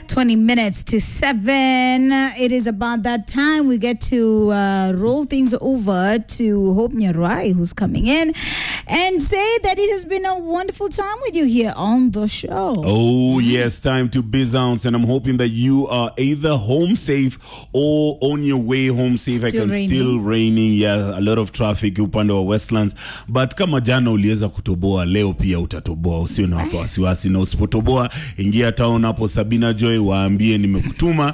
20 minutes to 7. It is about that time we get to uh, roll things over to Hope Nyarai, who's coming in, and say that it has been a wonderful time with you here on the show. Oh, yes, time to bounce, and I'm hoping that you are either home safe or on your way home safe. I Still can raining. still raining, yeah, a lot of traffic upande wa Westlands, but kama jana uliweza kutoboa, leo pia utatoboa, usio na wapa wasiwasi, na usipotoboa ingia town hapo Sabina Joy, waambie nimekutuma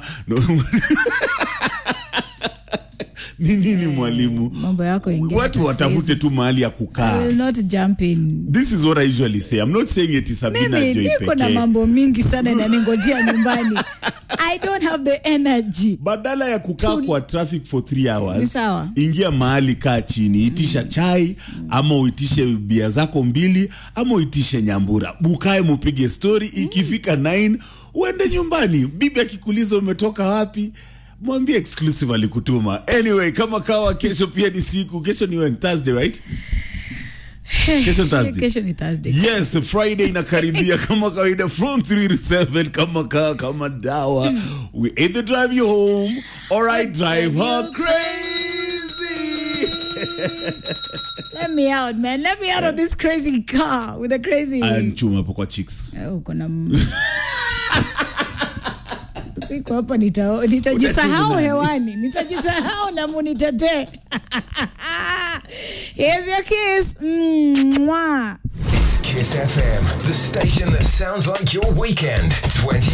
ni nini mwalimu, Mambo yako ingia watu hata watafute saizi. tu mahali ya I kukaa. will not jump in. This is what I usually say. I'm not saying it is Sabina Mimi Joy niko na pekee. mambo mingi sana inaningojea nyumbani. I don't have the energy. badala ya kukaa kwa traffic for three Ni hours sawa. ingia mahali kaa chini itisha chai ama uitishe bia zako mbili ama uitishe nyambura ukae mupige story ikifika 9 uende nyumbani bibi akikuliza umetoka wapi mwambie exclusive alikutuma anyway kama kawa kesho pia ni siku kesho ni when thursday right kesho ni thursday Kesho ni Thursday. yes friday inakaribia kama kawaida from 3 to 7 kama kaa kama dawa we either drive you home or i drive her crazy Let me out, man. Let me out of this crazy car with a crazy. anchuma hapo kwa chicks Oh, kuna m- siku hapa nita- nitajisahau Utacheza hewani nitajisahau na munitetee Here's your kiss Mwah. Kiss FM, the station that sounds like your weekend. 20